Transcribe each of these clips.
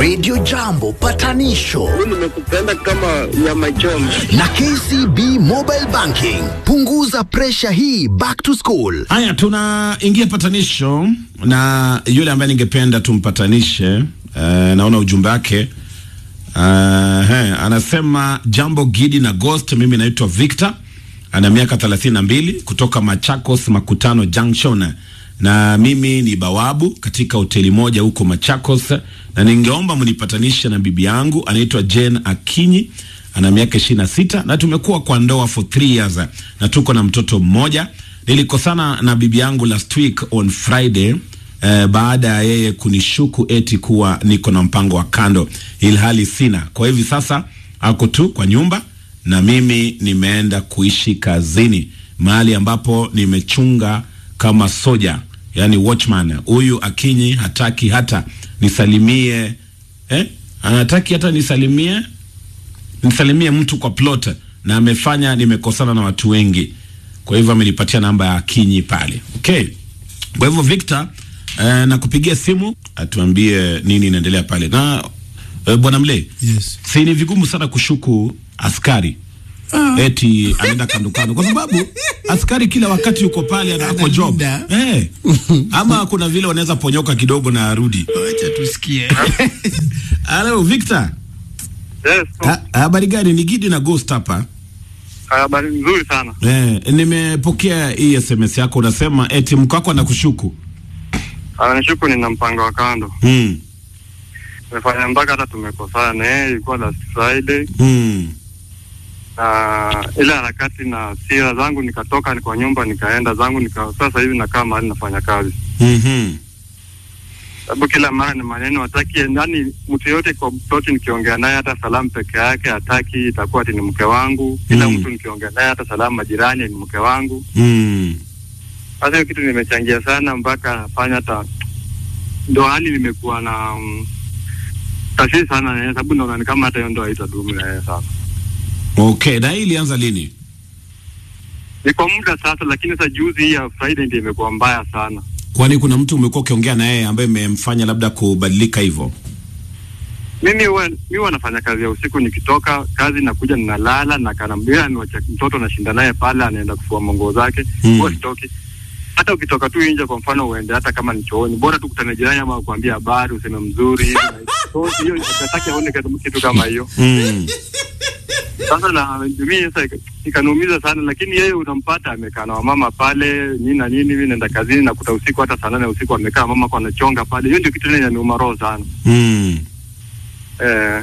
Radio Jambo patanisho nimekupenda kama nyama choma. na KCB Mobile Banking. Punguza presha hii back to school. Haya, tunaingia patanisho na yule ambaye ningependa tumpatanishe. Uh, naona ujumbe wake uh, he, anasema jambo Gidi na Ghost. Mimi naitwa Victor, ana miaka 32 kutoka Machakos Makutano Junction, na mimi ni bawabu katika hoteli moja huko Machakos, na ningeomba mnipatanishe na bibi yangu anaitwa Jane Akinyi ana miaka ishirini na sita na tumekuwa kwa ndoa for three years na tuko na mtoto mmoja. Nilikosana na bibi yangu last week on Friday eh, baada ya yeye kunishuku eti kuwa niko na mpango wa kando, ilhali sina. Kwa hivi sasa ako tu kwa nyumba na mimi nimeenda kuishi kazini mahali ambapo nimechunga kama soja, yani watchman. Huyu Akinyi hataki hata nisalimie eh? Anataki hata nisalimie nisalimie mtu kwa plot na amefanya nimekosana na watu wengi, kwa hivyo amenipatia namba ya Kinyi pale. Okay, kwa hivyo Victor, eh, na kupigia simu atuambie nini inaendelea pale na eh, bwana Mle, Yes. si ni vigumu sana kushuku askari eti anaenda kando kando, kwa sababu askari kila wakati yuko pale anako job Analinda. eh, ama kuna vile wanaweza ponyoka kidogo na arudi. Wacha tusikie. Hello Victor, Yes, Ha- habari gani? Ni Gidi na Ghost hapa. habari nzuri sana. Eh, nimepokea hii SMS yako unasema eti mko wako anakushuku. Anashuku nina mpango wa kando. Mm. Nimefanya mpaka hata tumekosana na yeye, ilikuwa last Friday Mm. na ile harakati na sira zangu, nikatoka ni kwa nyumba nikaenda zangu nika, sasa hivi nakaa mahali nafanya kazi, Mhm. sababu kila mara ni maneno hataki, yani mtu yote kwa ploti nikiongea naye hata salamu peke yake hataki, itakuwa ati ni mke wangu. Kila Mm. mtu nikiongea naye hata salamu majirani ni mke wangu. Mm. Sasa hiyo kitu nimechangia sana mpaka nafanya hata ndo hali nimekuwa na um, tashwishi sana na yeye, sababu naona ni kama hata hiyo ndo haitadumu na yeye sasa. Okay, na hii ilianza lini? Ni kwa muda sasa, lakini sasa juzi hii ya Friday ndio imekuwa mbaya sana. Kwani kuna mtu umekuwa ukiongea na yeye ambaye imemfanya labda kubadilika hivyo? Mimi huwa mimi huwa nafanya kazi ya usiku, nikitoka kazi nakuja ninalala na kanambia niwacha mtoto nashinda naye pale, anaenda kufua manguo zake Mm. huwa sitoki. Hata ukitoka tu nje, kwa mfano uende hata kama ni chooni, bora tu kutana jirani ama kuambia habari, useme mzuri hivi na hivi. So, hiyo nataka aone kitu- kitu kama hiyo. Mm. Sasa na mimi sasa ika- ikaniumiza sana, lakini yeye unampata amekaa na wamama pale nini na nini. Mimi naenda kazini nakuta usiku hata saa nane usiku amekaa mama kwa anachonga pale. Hiyo ndio kitu ile inaniuma roho sana Mm. eh.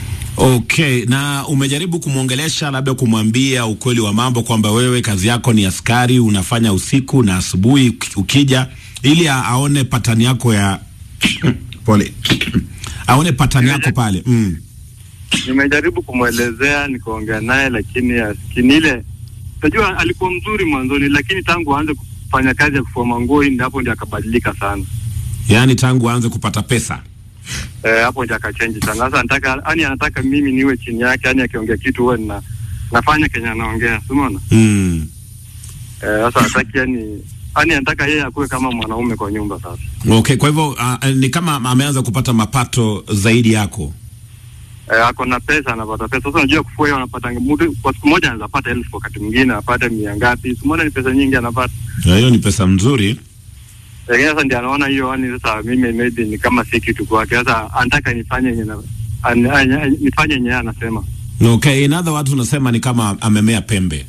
Okay, na umejaribu kumwongelesha labda kumwambia ukweli wa mambo kwamba wewe kazi yako ni askari, unafanya usiku na asubuhi uki- ukija, ili a- aone patani yako ya pole aone patani yako pale mm. Nimejaribu kumwelezea nikaongea naye, lakini asikini ile. Unajua alikuwa mzuri mwanzoni, lakini tangu aanze kufanya kazi ya kufua manguo hii, hapo ndio akabadilika sana Yaani tangu aanze kupata pesa eh, hapo ndio akachange sana. Sasa anataka yani, anataka mimi niwe chini yake, yani akiongea kitu huwe na nafanya kenye anaongea, si umeona? mm. Eh, sasa hataki yani, yani anataka yeye akuwe kama mwanaume kwa nyumba sasa. Okay, kwa hivyo uh, ni kama ameanza kupata mapato zaidi yako. Eh, ako na pesa, anapata pesa. Sasa unajua kufua hiyo anapata mtu kwa siku moja anaweza pata elfu, wakati mwingine apate mia ngapi. Siku moja ni pesa nyingi anapata. Na hiyo ni pesa mzuri. Lakini sasa ndio anaona hiyo yani, sasa mimi maybe ni kama si kitu kwake. Sasa anataka nifanye yenye na- an- an- nifanye yenye yeye anasema. Okay, in other words unasema ni kama amemea pembe.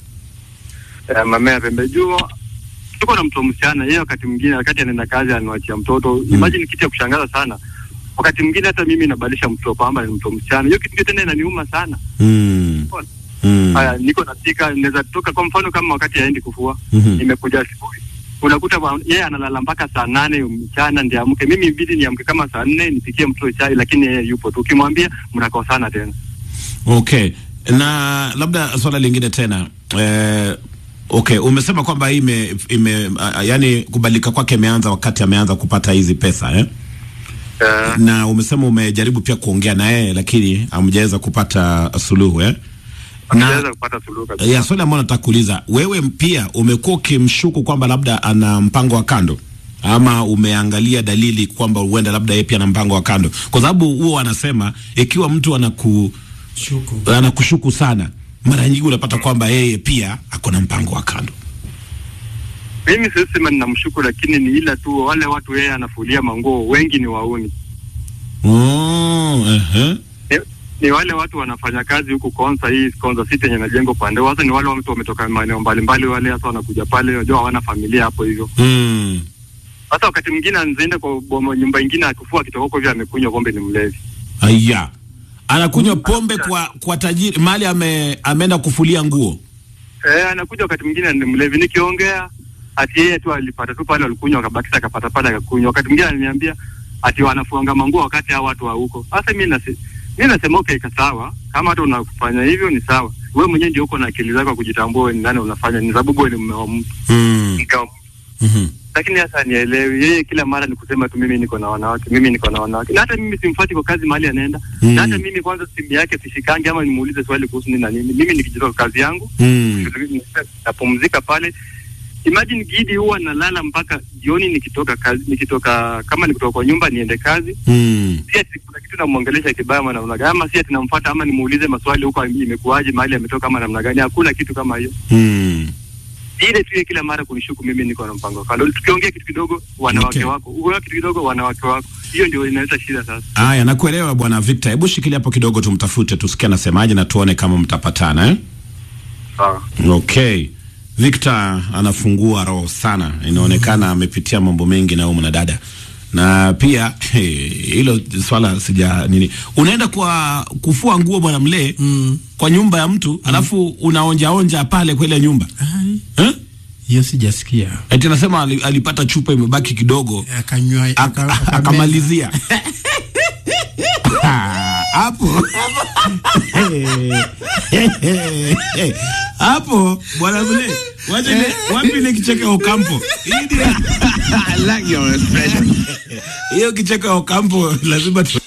Eh, mamea pembe juu tuko na mtoto msichana, yeye wakati mwingine wakati anaenda kazi anawachia mtoto. Imagine kitu ya kushangaza sana. Wakati mwingine hata mimi nabadilisha mtoto kwamba ni mtoto msichana. Hiyo kitu tena inaniuma sana. Mm. Mm. Haya, niko napika, naweza toka kwa mfano kama wakati aendi kufua Mhm. nimekuja asubuhi, unakuta wa- yeye analala mpaka saa nane mchana ndio amke. Mimi ibidi niamke kama saa nne nipikie mtoto chai, lakini yeye yupo tu. Ukimwambia mnakosana tena. Okay. Na labda swala lingine tena. Eh, okay, umesema kwamba hii ime, ime uh, yani kubadilika kwake imeanza wakati ameanza kupata hizi pesa eh? Eh, Na umesema umejaribu pia kuongea na yeye lakini hamjaweza kupata suluhu eh? Hatujaweza kupata suluhu kabisa. ya swali ambalo nataka kuuliza wewe pia umekuwa ukimshuku kwamba labda ana mpango wa kando ama umeangalia dalili kwamba huenda labda yeye pia na mpango wa kando, kwa sababu huo wanasema ikiwa mtu anaku Shuku. anakushuku sana, mara nyingi unapata kwamba yeye pia ako na mpango wa kando. Mimi siwezi sema ninamshuku, lakini ni ila tu wale watu yeye anafulia manguo wengi ni wauni. Oh, ehe. Ni, ni wale watu wanafanya kazi huku Konza, hii Konza City yenye inajengwa pande. Sasa ni wale watu wametoka maeneo mbalimbali, wale hasa wanakuja pale, unajua hawana familia hapo hivyo. Mm. Hata wakati mwingine anaenda kwa boma nyumba ingine akifua akitoka huko hivyo amekunywa pombe, ni mlevi. Aya, anakunywa pombe kwa kwa tajiri mali ame, ameenda kufulia nguo. Eh, anakuja wakati mwingine ni mlevi. Nikiongea ati yeye tu alipata tu pale, alikunywa akabakisha, akapata pale akakunywa. Wakati mwingine ananiambia ati wanafuanga manguo wakati hao watu wa huko. Sasa mimi nasi mimi nasema okay, ika sawa, kama hata unafanya hivyo ni sawa. Wewe mwenyewe ndio uko na akili zako kujitambua wewe ni nani unafanya, ni sababu wewe ni mume wa mtu Mm. mke wa mtu. Mhm. Lakini sasa nielewi, yeye kila mara ni kusema tu mimi niko na wanawake, mimi niko na wanawake, na hata mimi simfuati kwa kazi mahali anaenda Mm. na hata mimi kwanza simu yake sishikangi, ama nimuulize swali kuhusu nini na nini. Mimi nikijitoka kazi yangu Mm. napumzika pale. Imagine Gidi huwa nalala mpaka jioni nikitoka kazi, nikitoka kama nikitoka kwa nyumba niende kazi, Mm. si ati kuna kitu namwongelesha kibaya ama namna gani, ama si ati namfuata ama nimuulize maswali huko imekuwaje, mahali ametoka ama namna gani. Hakuna kitu kama hiyo. Mm. Ile tu yeye kila mara kunishuku mimi niko na mpango wa kando. Tukiongea kitu kidogo wanawake Okay. wako, ukiongea kitu kidogo wanawake wako, hiyo ndio inaleta shida sasa. Aya, nakuelewa bwana Victor. Hebu shikilia hapo kidogo, tumtafute tusikie anasemaje na tuone kama mtapatana eh? Sawa. Okay. Victor anafungua roho sana, inaonekana amepitia mambo mengi na huyu mwanadada na pia hey, hilo swala sija nini, unaenda kwa kufua nguo bwana mlee Mm. kwa nyumba ya mtu alafu unaonja onja pale kwa ile nyumba Ai, eh? hiyo sijasikia. Eti anasema ali- alipata chupa imebaki kidogo Akanywa Ak- aka- akameza. akamalizia Ah, hapo hapo bwana mle wacha ile wapi ile kicheko ya Okampo Hii ndio- hiyo kicheko ya Okampo lazima tu